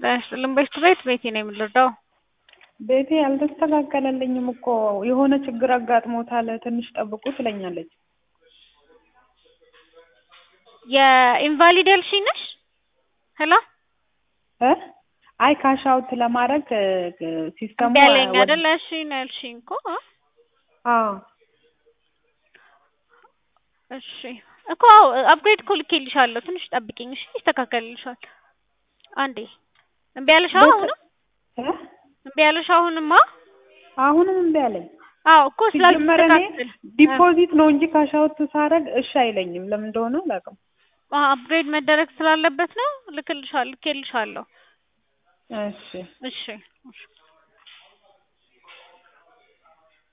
ዳይስልም ቤት ቤት ቤቴ ነው የምንረዳው። ቤቴ አልተስተካከለልኝም እኮ የሆነ ችግር አጋጥሞታል ትንሽ ጠብቁ ትለኛለች። የኢንቫሊድ ያልሽኝ ነሽ? ሄሎ እ አይ ካሽ አውት ለማድረግ ሲስተሙ እምቢ አለኝ አይደል? እሺ ነው ያልሽኝ እኮ አ? አዎ እሺ እኮ አፕግሬድ እኮ ልኬልሻለሁ። ትንሽ ጠብቂኝ እሺ፣ ይስተካከልልሻል። አንዴ እምቢ አለሽ አሁንም? እ እምቢ አለሽ አሁንማ? አሁንም እምቢ አለኝ። አዎ እኮ ሲጀመር እኔ ስላልተስተካከል ዲፖዚት ነው እንጂ ካሽ አውት ሳረግ እሺ አይለኝም። ለምን እንደሆነ አላውቅም። አፕግሬድ መደረግ ስላለበት ነው። ልክልሻለሁ ልኬልሻለሁ። እሺ እሺ እሺ